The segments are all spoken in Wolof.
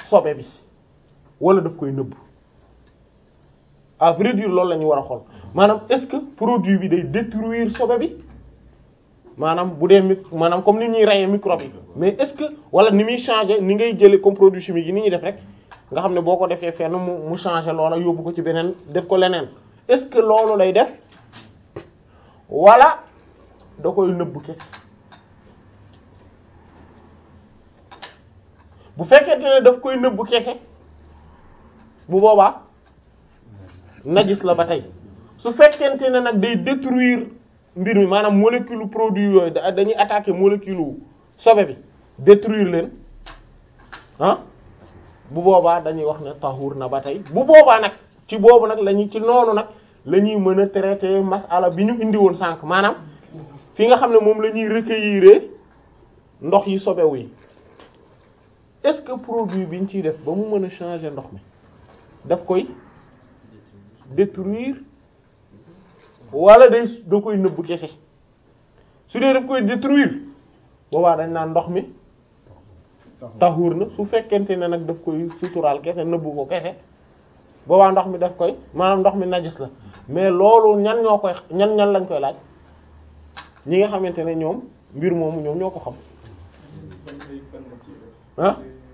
sobe bi wala daf koy nëbb à vrai dire loolu la ñu war a xool maanaam est-ce que produit bi day détruire sobe bi maanaam bu dee mic maanaam comme ni ñuy reyee microbe yi mais est-ce que wala ni muy changer ni ngay jëlee comme produit chimique yi ni ñuy def rek nga xam ne boo ko defee fenn mu mu changer loola yóbbu ko ci beneen def ko leneen est-ce que loolu lay def wala da koy nëbb kese bu fekkente ne daf koy nëbb kese bu boobaa najis la ba tey su fekkente ne nag day détruire mbir mi maanaam molécule produit yooyu da- dañuy attaquer molécule sobe bi détruire leen ah bu boobaa dañuy wax ne tahur na ba tey bu boobaa nag ci boobu nag lañuy ci noonu nag la ñuy mën a traiter masala bi ñu indi woon sànq maanaam fi nga xam ne moom la ñuy recueillir ndox yi sobewu yi est-ce que produit bi ñu ciy def ba mu mën a changer ndox mi daf koy détruire wala day da koy nëbb kese su dee daf koy détruire boobaa dañ naan ndox mi taxuur na su fekkente ne nag daf koy suturaal kese nëbbu ko kese boobaa ndox mi daf koy maanaam ndox mi najis la mais loolu ñan ñoo koy ñan ñan lañ koy laaj ñi nga xamante ne ñoom mbir moomu ñoom ñoo ko xam ah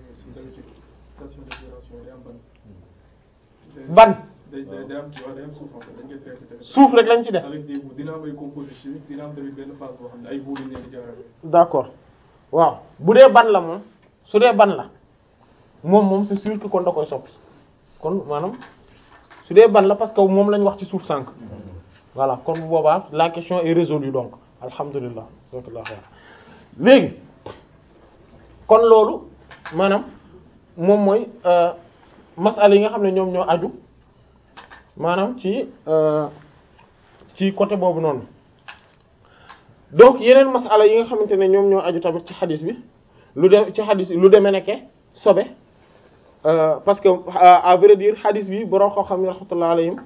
ban day day day am ci day am suuf en fait dañ koy traité tamit. suuf rek lañ ci def avec des bouts dina am ay composés chimiques dina am tamit benn phase boo xam ne ay bouts lañ leen di jaarale. d'accord waaw bu dee ban la moom su dee ban la moom moom c'est sûr que kon da koy soppi kon maanaam su dee ban la parce que moom lañ wax ci suuf sànq voilà kon bu boobaa la question est résolue donc alhamdulilah léegi kon loolu maanaam moom mooy masala yi nga xam ne ñoom ñoo aju maanaam ci ci côté boobu noonu donc yeneen masala yi nga xamante ne ñoom ñoo aju tamit ci xadis bi lu dem ci xadis lu demee nekke sobe parce que à vrai dire xadis bi borom xoo xam ne rahmatullah alayhim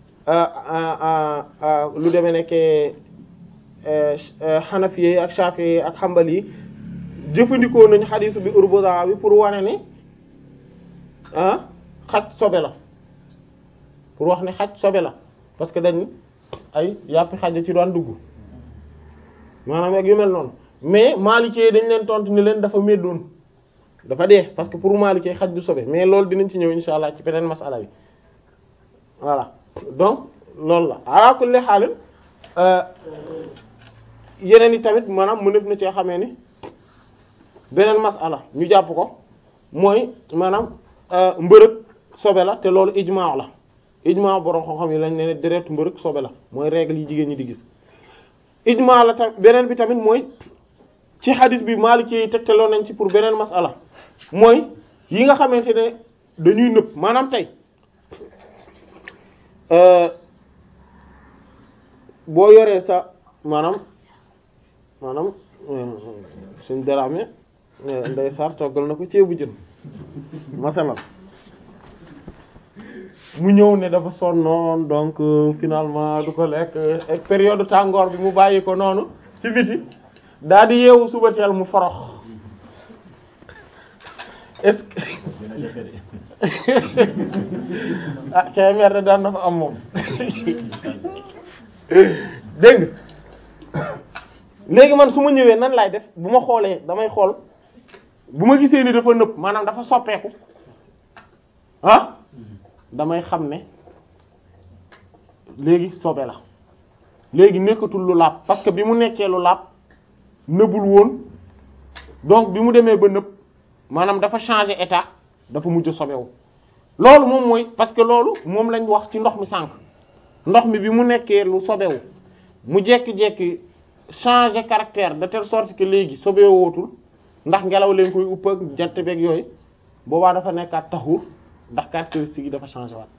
lu demee nekke xanafiye ak shafiye ak xambal yi jëfandikoo nañu xadisu bi urbosa bi pour wane ni ah xaj sobe la pour wax ne xaj sobe la parce que dañ ay yàppi xaj ci doon dugg maanaam ak yu mel noonu mais maalikee dañ leen tontu ni leen dafa meddoon dafa dee parce que pour maalikee xaj du sobe mais loolu dinañ ci ñëw insha allah ci beneen masala bi voilà donc loolu la ala kulli xaalin yeneen yi tamit maanaam mu def na ci xamee ni beneen masala ñu jàpp ko mooy maanaam mbërëg sobe la te loolu ijmaa la ijmaa borom xam-xam yi lañ ne ne deret mbërëg sobe la mooy règle yi jigéen ñi di gis ijmaa la tam beneen bi tamit mooy ci xadis bi Maliki yi tegtaloo nañ ci pour beneen masala mooy yi nga xamante ne dañuy nëb maanaam tey boo yoree sa maanaam maanaam suñ daraame nday sar toggal na ko ceebu jën masalan mu ñëw ne dafa sonnoon donc finalement du ko lekk ak période tàngoor bi mu bàyyi ko noonu ci biti daal di yeewu suba teel mu forox est-ce que ah kay mer daan na fa am moom dégg léegi man su ma ñëwee nan laay def bu ma xoolee damay xool bu ma gisee ni dafa nëb maanaam dafa soppeeku ah damay xam ne léegi sobe la léegi nekkatul lu laab parce que bi mu nekkee lu laab nëbul woon donc bi mu demee ba nëb maanaam dafa changer état dafa mujj sobewu loolu moom mooy parce que loolu moom lañ wax ci ndox mi sànq ndox mi bi mu nekkee lu sobewu mu jekki-jekki changer caractère de telle sorte que léegi sobewootul ndax ngelaw leen koy upp ak jant beeg yooyu boobaa dafa nekkaat taxur ndax caractéristique yi dafa changé waat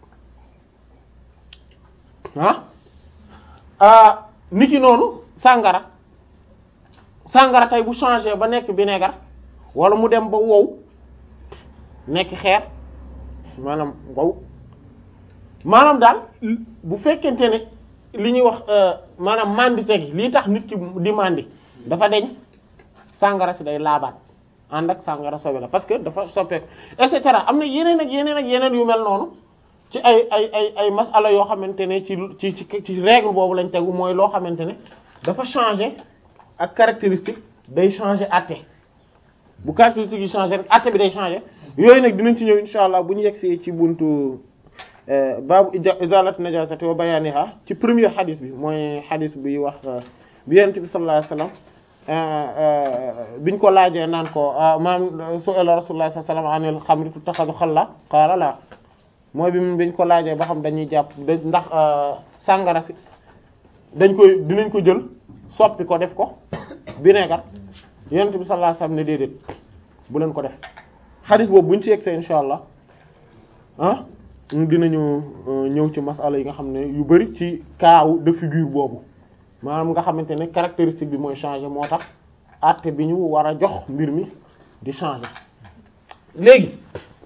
ah ni ki noonu sàngara sàngara tey bu changé ba nekk vinaigre wala mu dem ba wow nekk xeer maanaam wow maanaam daal bu fekkente ne li ñuy wax maanaam mandi tegi lii tax nit ki di mandi dafa deñ sàngara si day laabaat ànd ak sàngara sobe la parce que dafa soppeeku et cetera am na yeneen ak yeneen ak yeneen yu mel noonu ci ay ay ay ay masala yoo xamante ne ci ci ci ci règle boobu lañ tegu mooy loo xamante ne dafa changer ak caractéristique day changer àtte bu caractéristique yi changer rek àtte bi day changer yooyu nag dinañ ci ñëw insha allah bu ñu yegsee ci buntu baabu izalat najasati wa bayaniha ci premier xadis bi mooy xadis bi wax bi yonent bi sallallahu alayhi wasallam biñ ko laajee naan ko maam su'ala rasulullah sallallahu alayhi wasallam anil xamri tuttaxadu xalla qaala la mooy bi biñ ko laajee ba xam dañuy jàpp ndax sàngara si dañ koy dinañ ko jël soppi ko def ko vinaigre yonent bi sallallahu alayhi wasallam ne déedéet bu leen ko def xadis boobu buñ ci yegsee insha allah ah dinañu ñëw ci masala yi nga xam ne yu bari ci kaaw de figure boobu maanaam nga xamante ne caractéristique bi mooy changer moo tax àtte bi ñu war a jox mbir mi di changer léegi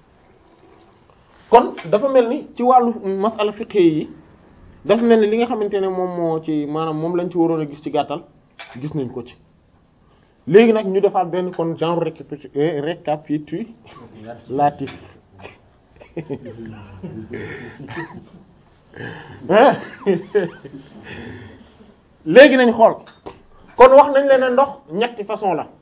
kon dafa mel ni ci wàllu masala fiqh yi dafa mel ni li nga xamante ne moom moo ci maanaam moom lañ ci waroon a gis ci gàttal gis nañ ko ci léegi nag ñu defaat benn kon genre récapitulatif léegi nañ xool kon wax nañ leen ne ndox ñetti façon la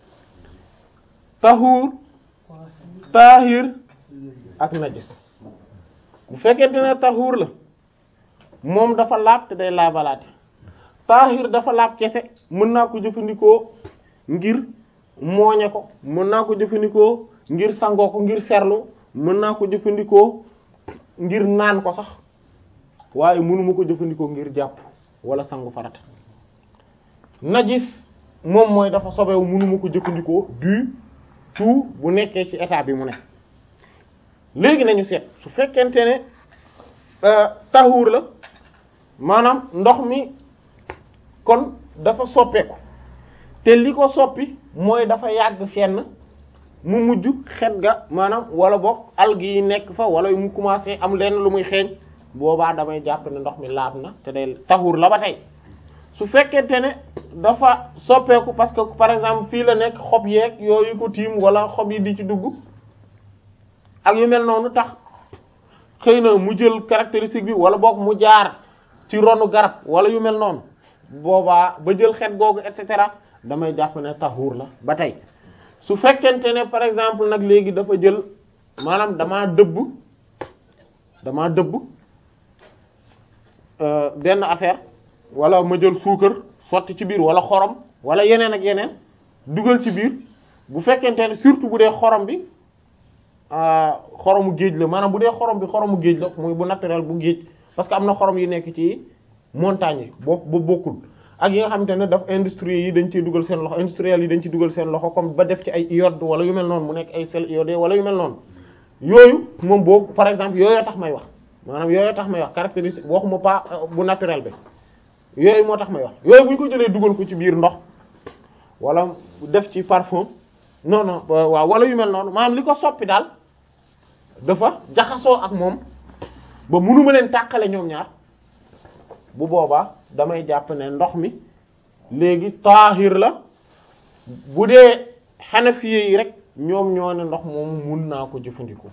tahuur taahir ak najis bu fekkente ne tahuur la moom dafa laab te day laabalaate taahir dafa laab kese mën naa ko jëfandikoo ngir mooñe ko mën naa ko jëfandikoo ngir sangoo ko ngir serlu mën naa ko jëfandikoo ngir naan ko sax waaye mënuma ko jëfandikoo ngir jàpp wala sangu farata najis moom mooy dafa sobewu mënuma ko jëfandikoo du tout bu nekkee ci état bi mu ne léegi nañu seet su fekkente ne taxuur la maanaam ndox mi kon dafa soppeeku te li ko soppi mooy dafa yàgg fenn mu mujj xet ga maanaam wala boog algues yi nekk fa wala mu commencé am lenn lu muy xeeñ boobaa damay jàpp ne ndox mi laab na te day taxuur la ba tey su fekkente ne dafa soppeeku parce que par exemple fii la nekk xob yeeg yooyu ko tiim wala xob yi di ci dugg ak yu mel noonu tax xëy na mu jël caractéristique bi wala boog mu jaar ci ronu garab wala yu mel noonu boobaa ba jël xet googu et cetera damay jàpp ne taxuur la ba tey su fekkente ne par exemple nag léegi dafa jël maanaam damaa dëbb damaa dëbb benn affaire wala ma jël suukar sotti ci biir wala xorom wala yeneen ak yeneen dugal ci biir bu fekkente ne surtout bu dee xorom bi xoromu géej la maanaam bu dee xorom bi xoromu géej la muy bu naturel bu géej parce que am na xorom yi nekk ci montagne yi boo ba bokkul ak yi nga xamante ne daf industrie yi dañ ciy dugal seen loxo industriel yi dañ ciy dugal seen loxo comme ba def ci ay iode wala yu mel noonu mu nekk ay sel iodé wala yu mel noonu yooyu moom boobu par exemple yooyu tax may wax maanaam yooyu tax may wax caractéristique waxuma pas bu naturel bi yooyu moo tax may wax yooyu bu ñu ko jëlee dugal ko ci biir ndox wala def ci parfum non non waaw wala yu mel noonu maanaam li ko soppi daal dafa jaxasoo ak moom ba mënuma leen tàqale ñoom ñaar bu boobaa damay jàpp ne ndox mi léegi taahir la bu dee xanafiye yi rek ñoom ñoo ne ndox moomu mun naa ko jëfandikoo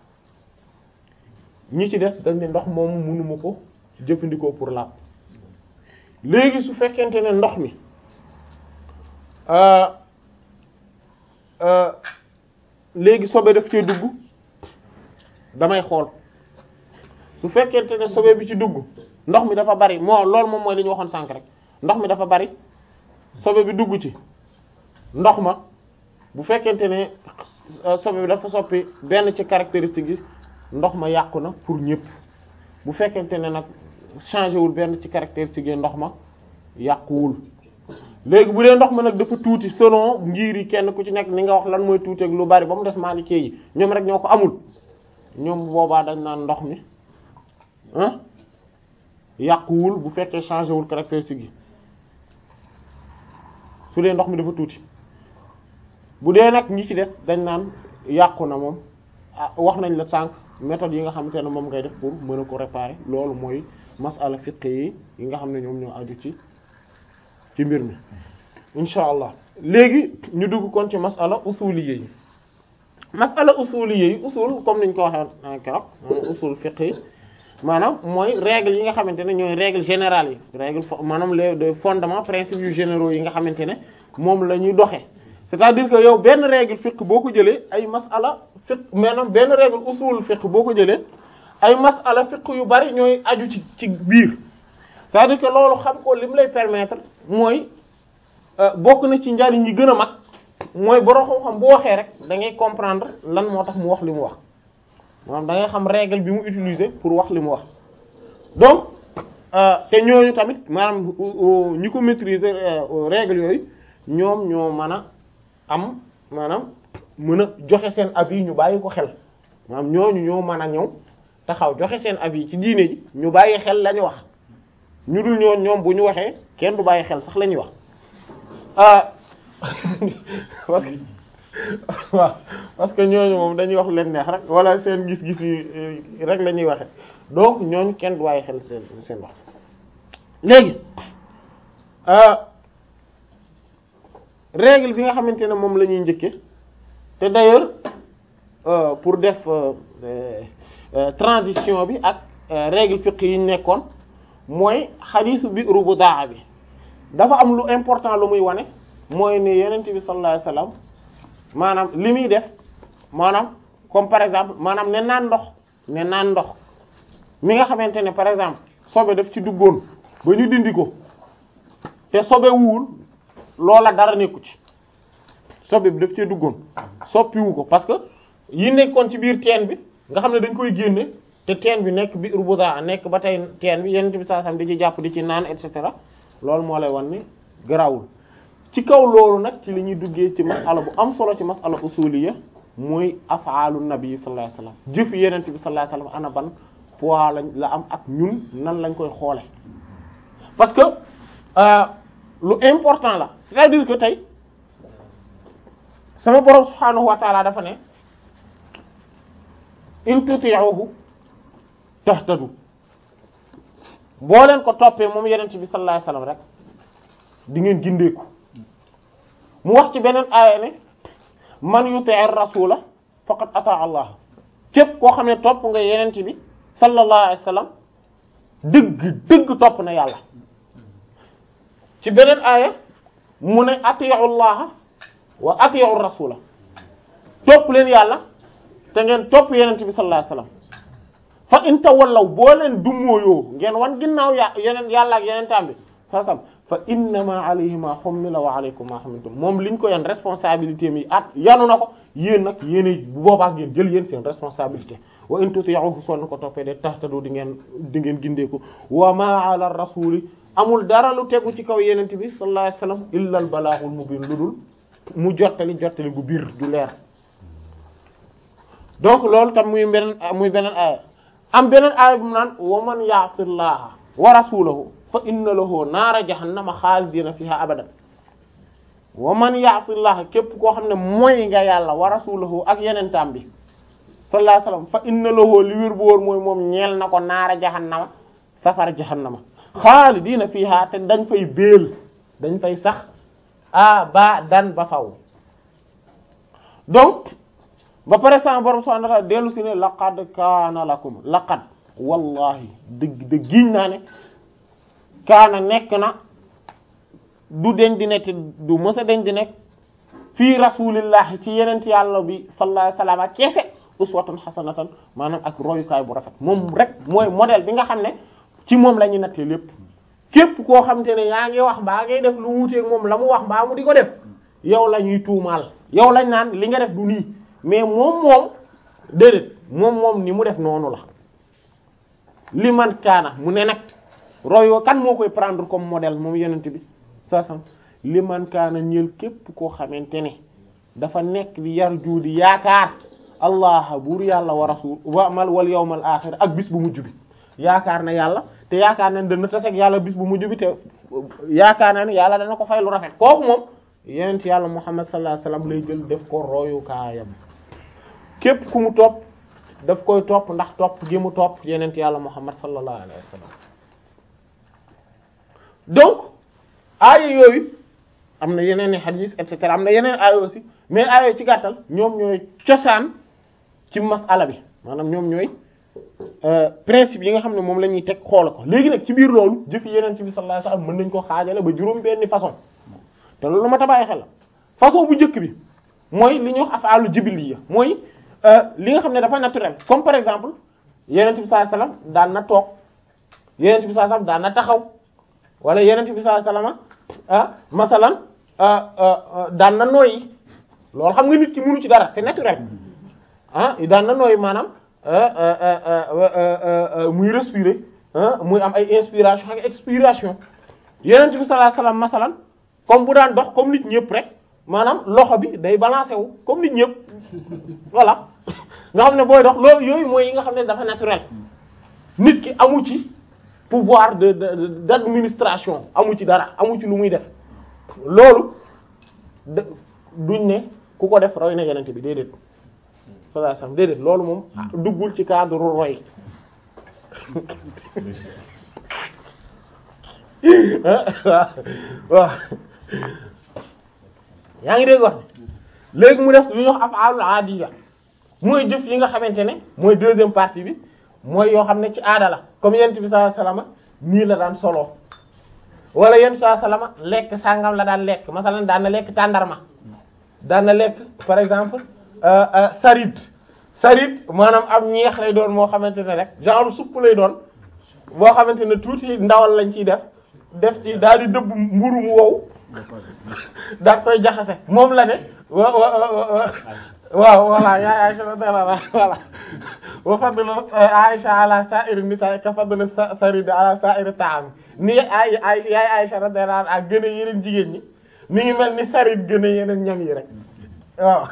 ñi ci des dañ ne ndox moomu munuma ko jëfandikoo pour laab léegi su fekkente ne ndox mi léegi sobe daf cee dugg damay xool su fekkente ne sobe bi ci dugg ndox mi dafa bari moo loolu moom mooy li ñu waxoon sànk rek ndox mi dafa bari sobe bi dugg ci ndox ma bu fekkente ne sobe bi dafa soppi benn ci caractéristique yi ndox ma yàqu na pour ñépp bu fekkente ne nag changé wul benn ci caractéristique yi ndox ma yàquwul léegi bu dee ndox ma nag dafa tuuti selon ngir yi kenn ku ci nekk ni nga wax lan mooy tuuti ak lu bari ba mu des Maliki yi ñoom rek ñoo ko amul ñoom boobaa dañ naan ndox mi ah yàquwul bu fekkee changé wul caractéristique yi su dee ndox mi dafa tuuti bu dee nag ñi ci des dañ naan yàqu na moom ah wax nañ la sànq méthode yi nga xamante ne moom ngay def pour mën a ko réparer loolu mooy masala fiqh yi yi nga xam ne ñoom ñoo aju ci ci mbir mi incha allah léegi ñu dugg kon ci masala usuliyya yi masala usuliyya yi usul comme niñ ko waxee keroog usul fiqh yi maanaam mooy règle yi nga xamante ne ñooy règle générale yi règle maanaam les fondements principes yu généraux yi nga xamante ne moom la ñuy doxee c'est-à-dire que yow benn règle fiqh boo ko jëlee ay masala fiqh maanaam benn règle usul fiqh boo ko jëlee ay masala fiqh yu bari ñooy aju ci ci biir c'est-à-dire que loolu xam ko li mu lay permettre mooy bokk na ci njariñ yi gën a mag mooy borom xam-xam bu waxee rek da ngay comprendre lan moo tax mu wax li mu wax maanaam da ngay xam règle bi mu utiliser pour wax li mu wax donc te ñooñu tamit maanaam ñi ko maîtriser règle yooyu ñoom ñoo mën a am maanaam mën a joxe seen avis ñu bàyyi ko xel maanaam ñooñu ñoo mën a ñëw taxaw joxe seen avis ci diine ji ñu bàyyi xel la ñu wax ñu dul ñoon ñoom bu ñu waxee kenn du bàyyi xel sax la ñuy wax ah waaw parce que ñooñu moom dañuy wax leen neex rek wala seen gis-gis yi rek la ñuy waxe donc ñooñu kenn du bàyyi xel seen seen wax léegi règle bi nga xamante ne moom la ñuy njëkke te d'ailleurs pour def transition bi ak règle fiqh yi ñu nekkoon mooy xadiisu bi rubudaa bi dafa am lu important lu muy wane mooy ne yenent bi sallallahu alayhi wasallam maanaam li muy def maanaam comme par exemple maanaam ne naan ndox ne naan ndox mi nga xamante ne par exemple sobe daf ci duggoon ba ñu dindi ko te sobe wuwul loola dara nekku ci sobe bi daf cee duggoon soppiwu ko parce que yi nekkoon ci biir teen bi nga xam ne dañ koy génne te teen bi nekk bi urbuda nekk ba tey teen bi yenent bi saa sam di ci jàpp di ci naan et cetera loolu moo lay wan ni garawul ci kaw loolu nag ci li ñuy duggee ci masala bu am solo ci masala usuliyya mooy afaalu nabi sallallahu alayhi wasallam jëf yenent bi sallallahu alayhi wasallam ana ban poids lañ la am ak ñun nan lañ koy xoole parce que lu important la c'est-à-dire que tey sama borom subhaanahu wa ta'ala dafa ne in tuti'uhu tahtadu boo leen ko toppee moom yenent bi sallallahu alayhi wasallam rek di ngeen gindeeku mu wax ci beneen aaya ne man yuti'ir rasula faqad ata Allah képp koo xam ne topp nga yenent bi sallallahu alayhi wasallam dëgg dëgg topp na yàlla ci beneen aaya mu ne ati'u Allah wa ati'u rasula topp leen yàlla te ngeen topp yenent bi sallallahu alayhi wasallam fa in tawallaw boo leen dummóoyoo ngeen wan ginnaaw ya yeneen yàlla ak yeneen taam bi sa sam fa innama alayhi ma hummila wa alaykum ma humiltum moom liñ ko yan responsabilité mi at yanu na ko yéen nag yéen bu boobaa ngeen jël yéen seen responsabilité wa in tuti'uhu soo ko toppee de tahtadu di ngeen di ngeen gindeeku wa ma ala rasuli amul dara lu tegu ci kaw yenent bi sallallahu alayhi wasallam illa al balaghul mubin lu dul mu jottali jottali bu biir du leer donc loolu tam muy beneen muy beneen aaya am beneen aaya bu mu naan wa man ya'tillaha wa rasulahu fa inna lahu naara jahannama xaalidina fiha abadan wa man ya'tillaha képp koo xam ne mooy nga yàlla wa rasulahu ak yenentaam bi sallallahu alayhi wasallam fa inna lahu li wér bu wóor mooy moom ñeel na ko naara jahannama safara jahannama xaalidina fiha te dañ fay béel dañ fay sax abadan ba faw donc ba pare sama borom subhanahu wa ta'ala dellu si ne laqad kaana lakum laqad wallahi dëgg dëgg giñ naa ne kaana nekk na du deñ di nekk du mësa deñ di nekk fii rasulillahi ci yenent yàlla bi sallallahu alayhi wasallam ak keese uswatun hasanatan maanaam ak royukaay bu rafet moom rek mooy modèle bi nga xam ne ci moom la ñu nattee lépp képp koo xam te ne yaa ngi wax mbaa ngay def lu wuuteeg moom la mu wax mbaa mu di ko def yow la ñuy tuumaal yow lañ naan li nga def du nii mais moom moom déedéet moom moom ni mu def noonu la li man kaana mu ne nag royo kan moo koy prendre comme modèle moom yonent bi sa sam li man kaana ñël képp koo xamante ne dafa nekk di yar juudi yaakaar allah buur yàlla wa rasul wa mal wal yawmal axir ak bis bu mujj bi yaakaar na yàlla te yaakaar na dana taseeg yàlla bis bu mujj bi te yaakaar na ne yàlla dana ko fay lu rafet kooku moom yonent yàlla muhammad sallallahu alayhi wasallam lay jël def ko royukaayam képp ku mu topp daf koy topp ndax topp gi mu topp yenent yàlla muhammad sallallahu alayhi wa sallam donc aaya yooyu am na yeneen i hadith et cetera am na yeneen aaya aussi mais aaya ci gàttal ñoom ñooy cosaan ci masala bi maanaam ñoom ñooy principe yi nga xam ne moom la ñuy teg xool ko léegi nag ci biir loolu jëf yeneen ci bi sallallahu alayhi wasallam mën nañ ko xaajale ba juróom benni façon te loolu ma tabaay xel la façon bu njëkk bi mooy li ñuy wax afaalu jibiliya mooy li nga xam ne dafa naturel comme par exemple yeneen bi sallallahu alayhi wasallam daan na toog yeneen bi sallallahu alayhi wasallam daan na taxaw wala yeneen bi sallallahu alayhi wasallam ah masalan daan na nooyi loolu xam nga nit ki mënu ci dara c'est naturel ah daan na nooyi maanaam muy respirer muy am ay inspiration ak expiration yeneen bi sallallahu alayhi wasallam masalan comme bu daan dox comme nit ñëpp rek maanaam loxo bi day balancer wu comme nit ñëpp voilà nga xam ne booy dox loolu yooyu mooy yi nga xam ne dafa naturel nit ki amu ci pouvoir de de d'administration amu ci dara amu ci lu muy def loolu de duñ ne ku ko def roy na yeneen bi déedéet sallallahu alayhi wasallam déedéet loolu moom duggul ci cadre roy waaw yaa ngi dégg wax léegi mu def lu ñuy wax af'alul aadiya mooy jëf yi nga xamante ne mooy deuxième partie bi mooy yoo xam ne ci aada la comme yent bi sallallahu alayhi wasallam nii la daan solo wala yent sallallahu alayhi wasallam lekk sàngam la daan lekk masalan daan na lekk tàndarma daan na lekk par exemple sarid sarid maanaam am ñeex lay doon moo xamante ne rek genre supp lay doon boo xamante ne tuuti ndawal lañ ciy def def ci daal di dëbb mburu mu wow daal koy jaxase moom la ne wa wa waaw voilà yaa Aisha radiyallahu anha voilà wa fadlu Aisha ala sa'iri nisa ka fadlu sarid ala sa'iri ta'am ni ay Aisha yaay Aisha radiyallahu anha gën a yeneen jigéen ñi mi ngi mel ni sarid gën a yeneen ñam yi rek waaw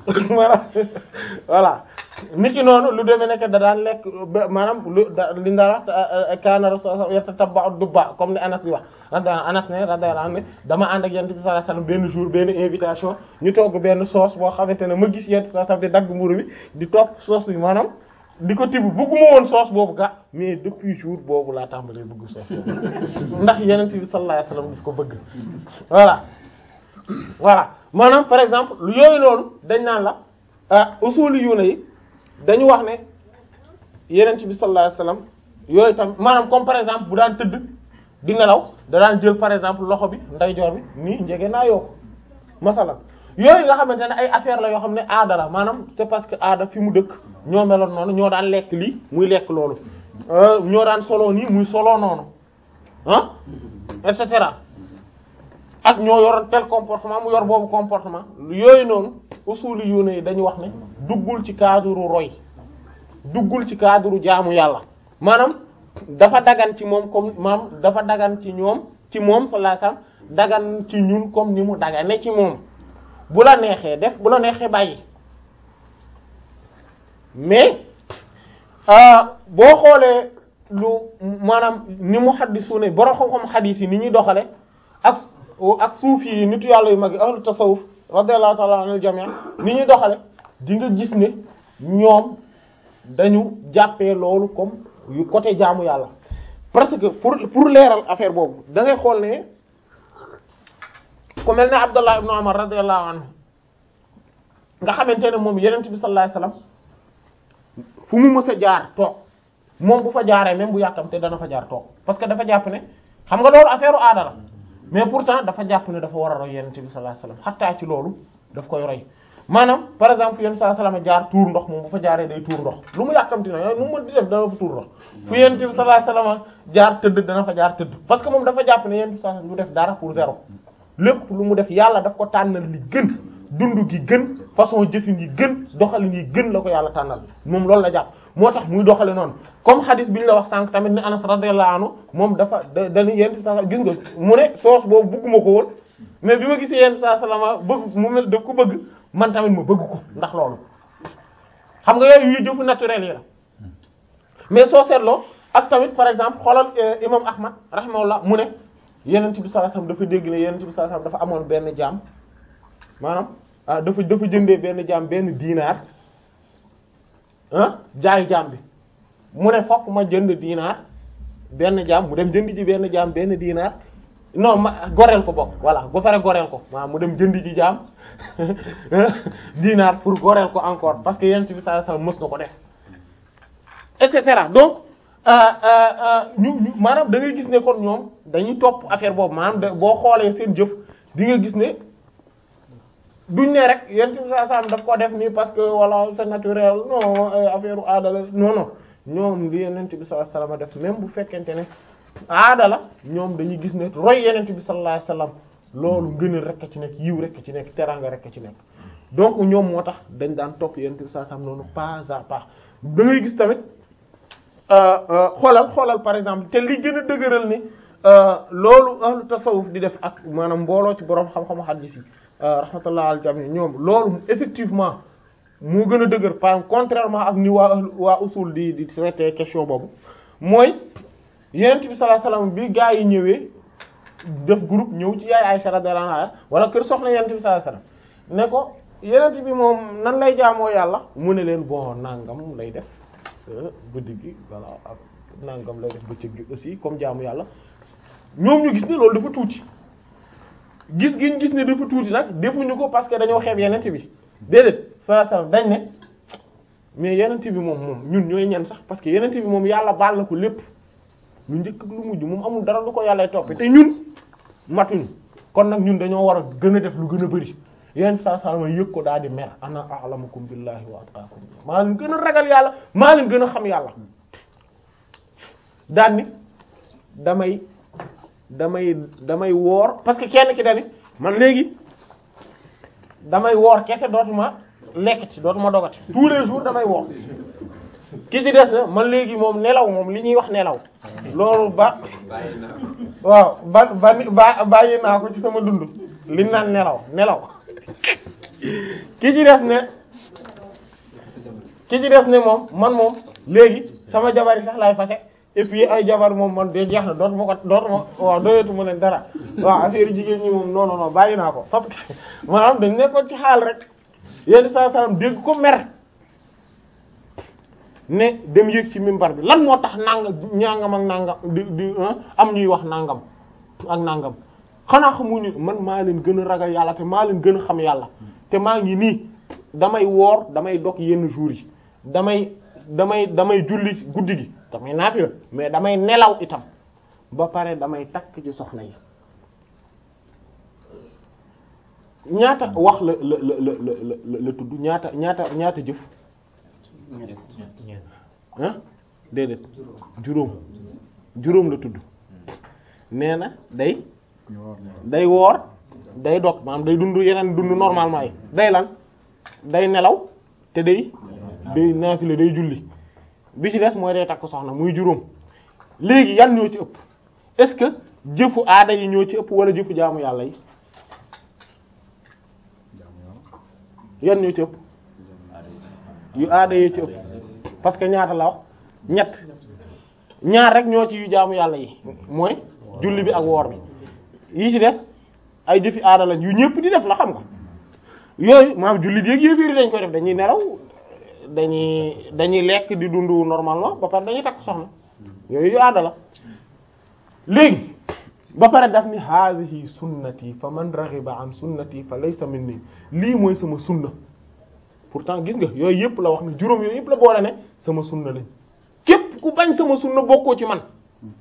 voilà nit ki noonu lu demee nekk da daan lekk maanaam lu li nga wax kaana rasul yatatabba'u dubba comme ni Anas bi wax radiyallahu Anas ne radiyallahu anhu dama ànd ak yonent bi sallallahu alayhi wasallam benn jour benn invitation ñu togg benn sauce boo xamante ne ma gis yonent bi sallallahu alayhi wasallam di dagg mburu bi di topp sauce bi maanaam di ko tibb bëgguma woon sauce boobu ga mais depuis jour boobu laa tàmbalee bëgg sauce boobu ndax yonent bi sallallahu alayhi wasallam daf ko bëgg voilà voilà maanaam par exemple yooyu loolu dañ naan la usuli yu ne yi dañu wax ne yenent bi sallallahu alayhi wasallam yooyu tam maanaam comme par exemple bu daan tëdd di nelaw da daan jël par exemple loxo bi ndeyjoor bi nii njege naa yoo ko masalan yooyu nga xamante ne ay affaire la yoo xam ne aada la maanaam c'est parce que aada fi mu dëkk ñoo meloon noonu ñoo daan lekk lii muy lekk loolu ñoo daan solo nii muy solo noonu ah et cetera ak ñoo yoroon tel comportement mu yor boobu comportement yooyu noonu usuli yu ne dañu wax ne duggul ci cadre roy duggul ci cadre jaamu yàlla maanaam dafa dagan ci moom comme maam dafa dagan ci ñoom ci moom sallallahu alayhi wasallam dagan ci ñun comme ni mu dagane ci moom bu la neexee def bu la neexee bàyyi mais boo xoolee lu maanaam ni mu xaddisu ne borom xam-xam xadis yi ni ñuy doxale ak ak suuf yi nitu yàlla yu mag yi ahlu tasawuf radiyallahu ta'ala anil jami' ni ñuy doxale di nga gis ne ñoom dañu jàppee loolu comme yu côté jaamu yàlla parce que pour pour leeral affaire boobu da ngay xool ne ku mel ne Abdullah ibn Umar radiyallahu anhu nga xamante ne moom yenent bi sallallahu alayhi wasallam fu mu mës a jaar toog moom bu fa jaaree même bu yàkkamte dana fa jaar toog parce que dafa jàpp ne xam nga loolu affaire u aada la mais pourtant dafa jàpp ne dafa war a roy yenent bi sallallahu alayhi wasallam xattaa ci loolu daf koy roy maanaam par exemple yenn saa salama jaar tuur ndox moom bu fa jaaree day tuur ndox lu mu yàkkamti na yooyu nu mu mën di def dana fa tuur ndox fu yenn bi sallallahu alayhi wasallam jaar tëdd dana fa jaar tëdd parce que moom dafa jàpp ne yenn saa du def dara pour zéro lépp lu mu def yàlla daf ko tànnal li gën dund gi gën façon jëfin yi gën doxalin yi gën la ko yàlla tànnal moom loolu la jàpp moo tax muy doxale noonu comme hadis bi ñu la wax sànq tamit ne Anas radiyallahu anhu moom dafa da dañu yenn saa gis nga mu ne soos boobu bëgguma ko woon mais bi ma gisee yenn saa salama bëgg mu mel daf ko bëgg man tamit ma bëgg ko ndax loolu xam nga yooyu yu jëfu naturel yi la mais soo seetloo ak tamit par exemple xoolal imam Ahmad rahimahullah mu ne yenent bi sallallahu alayhi wasallam dafa dégg ne yenent bi sallallahu alayhi wasallam dafa amoon benn jaam maanaam ah dafa dafa jëndee benn jaam benn diinaar ah jaay jaam bi mu ne fokk ma jënd diinaar benn jaam mu dem jënd ji benn jaam benn diinaar non ma goreel ko bokk voilà ba pare goreel ko waaw mu dem jënd ji jaam dinaar pour goreel ko encore parce que yonent bi sallallahu alayhi wasallam mës na ko def et cetera donc ñu ñu maanaam da ngay gis ne kon ñoom dañuy topp affaire boobu maanaam da boo xoolee seen jëf di nga gis ne duñ ne rek yonent bi sallallahu alayhi wasallam daf ko def nii parce que voilà c'est naturel non affaire u aada la non non ñoom li yonent bi sallallahu alayhi wasallam def même bu fekkente ne aada la ñoom dañuy gis ne roy yonent bi sallallahu alayhi wasallam loolu ngëneel rek a ci nekk yiw rek a ci nekk teraanga rek a ci nekk donc ñoom moo tax dañ daan topp yonent bi sallallahu alayhi wasallam noonu pas à pas da ngay gis tamit xoolal xoolal par exemple te li gën a dëgëral ni loolu ahlu tasawuf di def ak maanaam mbooloo ci borom xam-xamu hadith yi rahmatullah al jami ñoom loolu effectivement moo gën a dëgër par exemple contrairement ak ni waa ahlu waa usul di di traité question boobu mooy yonent bi sallallahu alayhi wasallam bi gaa yi ñëwee def groupe ñëw ci yaay Aisha radhiyallahu anha wala kër soxna yonent bi sallallahu alayhi wasallam ne ko yonent bi moom nan lay jaamoo yàlla mu ne leen bon nangam lay def guddi gi voilà ak nangam lay def bëccëg gi aussi comme jaamu yàlla ñoom ñu gis ne loolu dafa tuuti gis gi ñu gis ne dafa tuuti nag defuñu ko parce que dañoo xeeb yonent bi déedéet sallallahu alayhi wasallam dañ ne mais yonent bi moom moom ñun ñooy ñan sax parce que yonent bi moom yàlla baal na ko lépp lu njëkk ak lu mujj moom amul dara lu ko yàllay toppee te ñun matuñu kon nag ñun dañoo war a gën a def lu gën a bari yonent bi sallallahu alayhi wasallam yëg ko daal di mer ana a'lamukum billahi wa atqakum maa leen gën a ragal yàlla maa leen gën a xam yàlla daan ni damay damay damay woor parce que kenn ki dani man léegi damay woor kese dootuma lekk ci dootuma dogati tous les jours damay woor ki ci des na man léegi moom nelaw moom li ñuy wax nelaw loolu ba waaw ba ba ba bàyyi naa ko ci sama dund li naan nelaw nelaw ki ci des ne ki ci des ne moom man moom léegi sama jabar yi sax laay fase et puis ay jabar moom man de jeex na dootuma ko dootuma waaw doyatuma leen dara waaw affaire jigéen ñi moom non non non bàyyi naa ko parce que maanaam dañ nekkoon ci xaal rek yenn saa salaam dégg ko mer ne dem yéeg ci mimbar bi lan moo tax nangam ñaangam ak nangam di di am ñuy wax nangam ak nangam xanaa xamuñu man maa leen gën a ragal yàlla te maa leen gën a xam yàlla te maa ngi nii damay woor damay dog yenn jours yi damay damay damay julli guddi gi damay naafila mais damay nelaw itam ba pare damay takk ci soxna yi ñaata wax la la la la la la tudd ñaata ñaata ñaata jëf ah déedéet juróom juróom la tudd nee na day day woor day dog maanaam day dund yeneen dund normalement yi day lan day nelaw te day day naafila day julli bi ci des mooy day takk soxna muy juróom léegi yan ñoo ci ëpp est-ce que jëfu aada yi ñoo ci ëpp wala jëfu jaamu yàlla yi yan ñoo ci ëpp yu aada yi ci ëpp parce que ñaata la wax ñett ñaar rek ñoo ci yu jaamu yàlla yi mooy julli bi ak woor bi yi ci des ay jëfi aada lañ yu ñëpp di def la xam nga yooyu maanaam julli di ak yéeféeri dañ koy def dañuy nelaw dañuy dañuy lekk di dund normalement ba pare dañuy takk soxna yooyu yu aada la léegi ba pare daf ni haadihi sunnati fa man raghiba an sunnati fa laysa minni lii mooy sama sunna pourtant gis nga yooyu yëpp la wax ne juróom yooyu yëpp la boole ne sama sunna lañ képp ku bañ sama sunna bokkoo ci man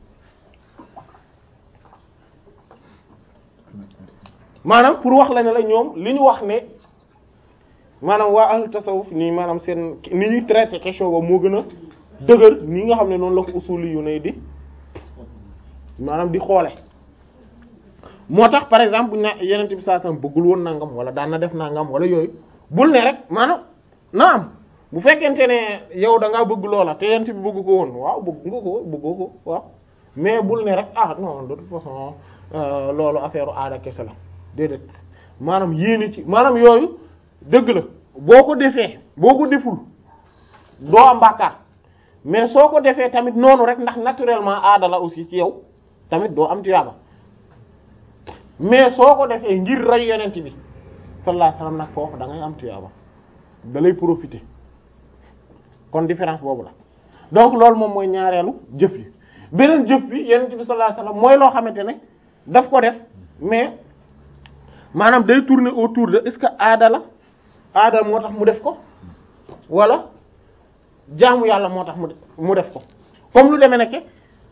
maanaam pour wax la ne la ñoom li ñu wax ne maanaam waa ahlu tasawuf nii maanaam seen ni ñuy traité question boobu moo gën a dëgër ni nga xam ne noonu la ko usuli yu ne di maanaam di xoole moo tax par exemple buñ ne yenente bi saa sam bëggul woon nangam wala daan na def nangam wala yooyu bul ne rek maanaam naam bu fekkente ne yow da ngaa bëgg loola te yenente bi bëgg ko woon waaw bëgg nga ko bëggoo ko waaw mais bul ne rek ah non de toute façon loolu affaire aada kese la déedéet maanaam yéene ci maanaam yooyu dëgg la boo ko defee boo ko deful doo am bàkkaar mais soo ko defee tamit noonu rek ndax naturellement aada la aussi ci yow tamit doo am tuyaaba mais soo ko defee ngir ray yonent bi sallallahu alayhi wasallam nag foofu da ngay am tuyaaba da lay profiter kon différence boobu la donc loolu moom mooy ñaareelu jëf yi beneen jëf bi yonent bi sallallahu alayhi wasallam mooy loo xamante ne daf ko def mais maanaam day tourner autour de est-ce que aada la aada moo tax mu def ko wala jaamu yàlla moo tax mu mu def ko comme lu demee nekke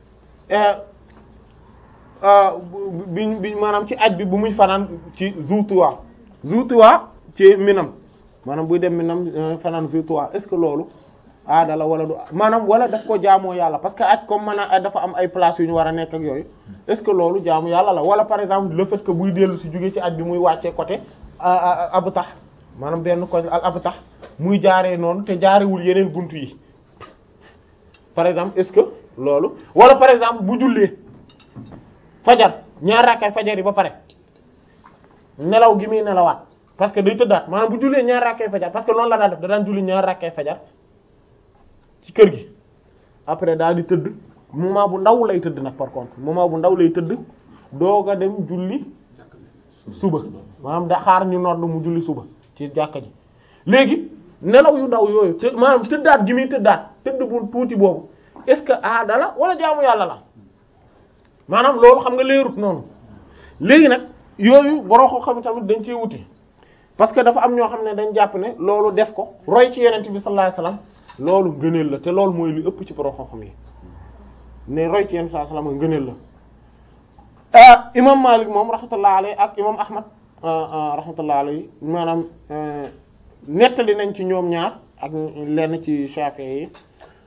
bi bi maanaam ci aj bi bu muy fanaan ci Zutuwa Zutuwa ci Minam maanaam buy dem Minam fanaan Zutuwa est-ce que loolu aada la wala du maanaam wala daf ko jaamoo yàlla parce que aj comme maanaam dafa am ay place yu ñu war a nekk ak yooyu est-ce que loolu jaamu yàlla la wala par exemple le fait que buy dellu si jógee ci aj bi muy wàccee côté abu tax maanaam benn koñ al abu tax muy jaaree noonu te jaarewul yeneen buntu yi par exemple est-ce que loolu wala par exemple bu jullee fajar ñaar rakkay fajar yi ba pare nelaw gi muy nelawaat parce que day tëddaat maanaam bu jullee ñaar rakkay fajar parce que noonu la daan def da daan julli ñaar rakkay fajar ci kër gi après daal di tëdd moment bu ndaw lay tëdd nag par contre moment bu ndaw lay tëdd doog a dem julli suba maanaam da xaar ñu nodd mu julli suba ci jàkka ji léegi nelaw yu ndaw yooyu te maanaam tëddaat gi muy tëddaat tëdd bu tuuti boobu est-ce que aada la wala jaamu yàlla la maanaam loolu xam nga leerut noonu léegi nag yooyu boroo ko xam tamit dañ cee wuti parce que dafa am ñoo xam ne dañ jàpp ne loolu def ko roy ci yenent bi sallallahu alayhi wasallam loolu ngëneel la te loolu mooy li ëpp ci boroo xam-xam yi ne roy ci yenent sallallahu alayhi wasallam ngëneel la imam Malik moom rahmatullah alayhi ak imam Ahmad rahmatullah alayhi maanaam nettali nañ ci ñoom ñaar ak lenn ci Shafi'i yi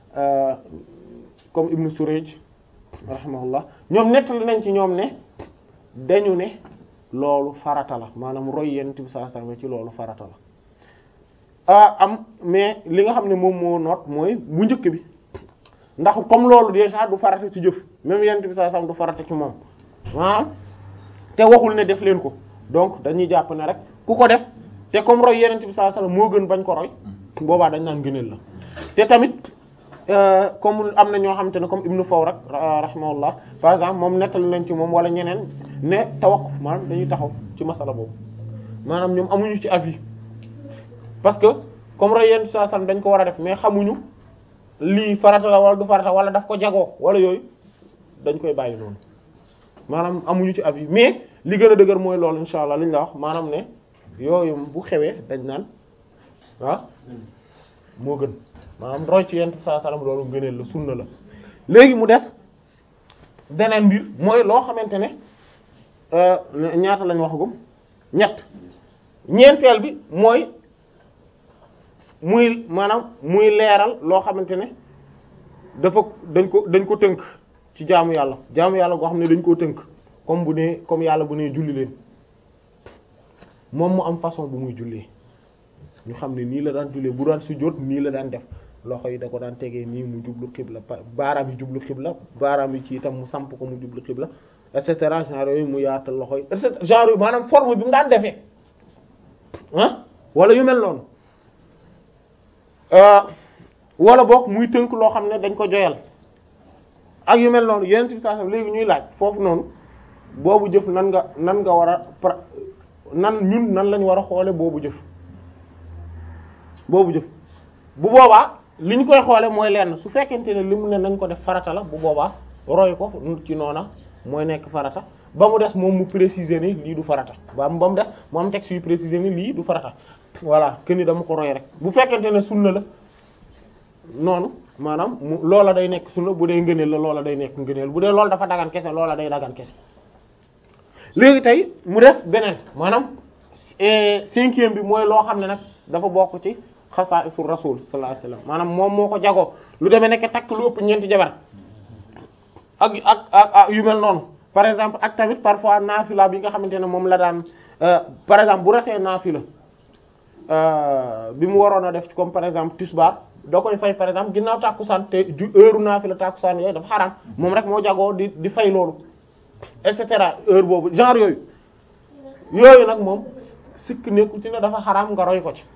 comme Ibn Surayj rahimahullah ñoom nettali nañ ci ñoom ne dañu ne loolu farata la maanaam roy yenent bi sallallahu alayhi wasallam ci loolu farata la ah am mais li nga xam ne moom moo noot mooy bu njëkk bi ndax comme loolu déjà du farata ci jëf même yenent bi sallallahu alayhi wasallam du farata ci moom ah te waxul ne def leen ko donc dañuy jàpp ne rek ku ko def te comme roy yenent bi sallallahu alayhi wasallam moo gën bañ ko roy boobaa dañ naan gëneel la te tamit comme am na ñoo xamante ne comme Ibnu Fawrak rahimahullah par exemple moom nettali nañ ci moom wala ñeneen ne tawaqquf maanaam dañuy taxaw ci masala boobu maanaam ñoom amuñu ci avis parce que comme roy yenent bi sallallahu alayhi wasallam dañ ko war a def mais xamuñu lii farata la wala du farata wala daf ko jagoo wala yooyu dañ koy bàyyi noonu maanaam amuñu ci avis mais li gën a dëgër mooy loolu insha allah li ñu la wax maanaam ne yooyu bu xewee dañ naan ah moo gën maanaam roy ci yent saa sallam loolu gëneel la sunna la léegi mu des beneen mbir mooy loo xamante ne ñaata lañ waxagum ñett ñeenteel bi mooy muy maanaam muy leeral loo xamante ne dafa dañ ko dañ ko tënk ci jaamu yàlla jaamu yàlla goo xam ne dañ koo tënk comme bu ne comme yàlla bu ne julli leen moom mu am façon bu muy jullee ñu xam ne nii la daan jullee bu daan sujjóot nii la daan def loxo yi da ko daan tegee nii mu jublu xibla baaraam yi jublu xibla baaraam yi ci itam mu samp ko mu jublu xibla et cetera genre yooyu mu yaatal loxo yi et cetera genre yooyu maanaam forme bi mu daan defee ah wala yu mel noonu wala boog muy tënk loo xam ne dañ ko joyal ak yu mel noonu yeneen bi saa léegi ñuy laaj foofu noonu boobu jëf nan nga nan nga war a nan ñun nan lañ war a xoole boobu jëf boobu jëf bu boobaa li ñu koy xoole mooy lenn su fekkente ne li mu ne nañ ko def farata la bu boobaa roy ko ci noona mooy nekk farata ba mu des moom mu préciser ni lii du farata ba ba mu des mu am texte yu préciser ni lii du farata voilà que ni dama ko roy rek bu fekkente ne sunna la noonu maanaam mu loola day nekk sunna bu dee ngëneel la loola day nekk ngëneel bu dee loolu dafa dagan kese loola day dagan kese léegi tey mu des beneen maanaam cinquième bi mooy loo xam ne nag dafa bokk ci xasaa'isu rasul sallallahu alayhi wasallam maanaam moom moo ko jagoo lu demee nekk takk lu ëpp ñeenti jabar ak ak ak yu mel noonu par exemple ak tamit parfois naafila bi nga xamante ne moom la daan par exemple bu ratee naafila bi mu waroon a def comme par exemple tisbaar da koy fay par exemple ginnaaw tàkkusaan te ju heure naafila tàkkusaan yooyu dafa xaraam moom rek moo jagoo di di fay loolu et cetera heure boobu genre yooyu yooyu nag moom sikk nekku ci ne dafa xaraam nga roy ko ci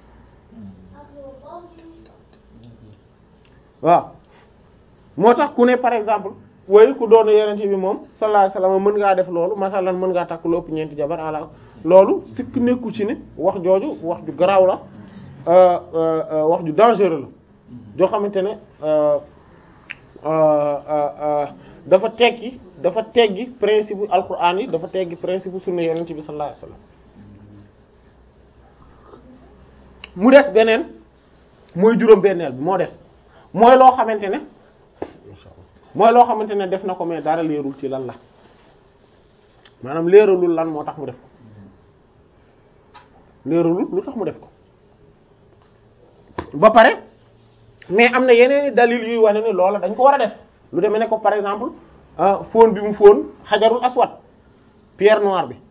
waaw moo tax ku ne par exemple woy ku doon yenente bi moom sallallahu alayhi wasallam mën ngaa def loolu masalan mën ngaa takk lu ëpp ñeenti jabar ala loolu sikk nekku ci ne wax jooju wax ju garaaw la wax ju dangereux la joo xamante ne dafa teggi dafa teggi principe bu alquran yi dafa teggi principe bu sunna yonent bi sallallahu alayhi wasallam mu des beneen mooy juróom-benneel bi moo des mooy loo xamante ne mooy loo xamante ne def na ko mais dara leerul ci lan la maanaam leeralul lan moo tax mu def ko leeralul lu tax mu def ko ba pare mais am na yeneen i dalil yuy wane ni loola dañ ko war a def lu demee ne ko par exemple fóon bi mu fóon xajarul aswad pierre noire bi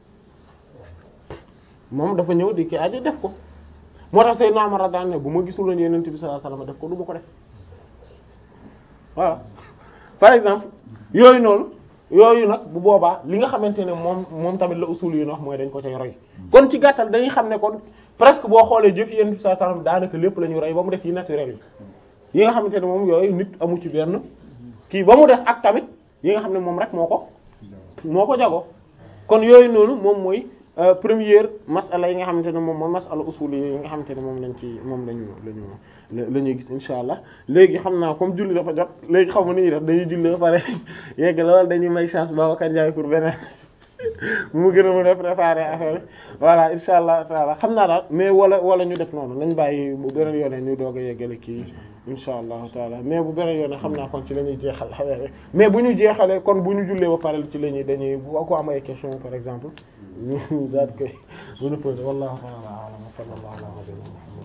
moom dafa ñëw di ki aji def ko moo tax Seydina Umar radiyallahu anhu bu ma gisuloon Yonent bi sallallahu alayhi wasallam def ko du ma ko def voilà par exemple yooyu noonu yooyu nag bu boobaa li nga xamante ne moom moom tamit la usul yi wax mooy dañ ko cay roy kon ci gàttal dañuy xam ne kon presque boo xoolee jëf Yonent bi sallallahu alayhi wasallam daanaka lépp la ñu roy ba mu def yi naturel yi yi nga xamante ne moom yooyu nit amu ci benn kii ba mu def ak tamit yi nga xam ne moom rek moo ko moo ko jago kon yooyu noonu moom mooy première masala yi nga xamante ne moom mooy masala usul yi nga xamante ne moom lañ ci moom lañu lañu la ñuy gis insha allah léegi xam naa comme julli dafa jot léegi xaw ma ni ñuy def dañuy julli ba pare yegg la wala dañuy may chance Babacar Ndiaye pour beneen mu gën a mën a préparer affaire voilà insha allah taala xam naa daal mais wala wala ñu def noonu nañ bàyyi bu beneen yoone ñu doog a yeggale kii insha allahu taala mais bu beneen yoone xam naa kon ci la ñuy jeexal affaire mais bu ñu jeexalee kon bu ñu jullee ba pare ci la ñuy dañuy bu ko am ay question par exemple ñu daal koy mën a poser wallahu ta'ala a'lam sallallahu alayhi wa sallam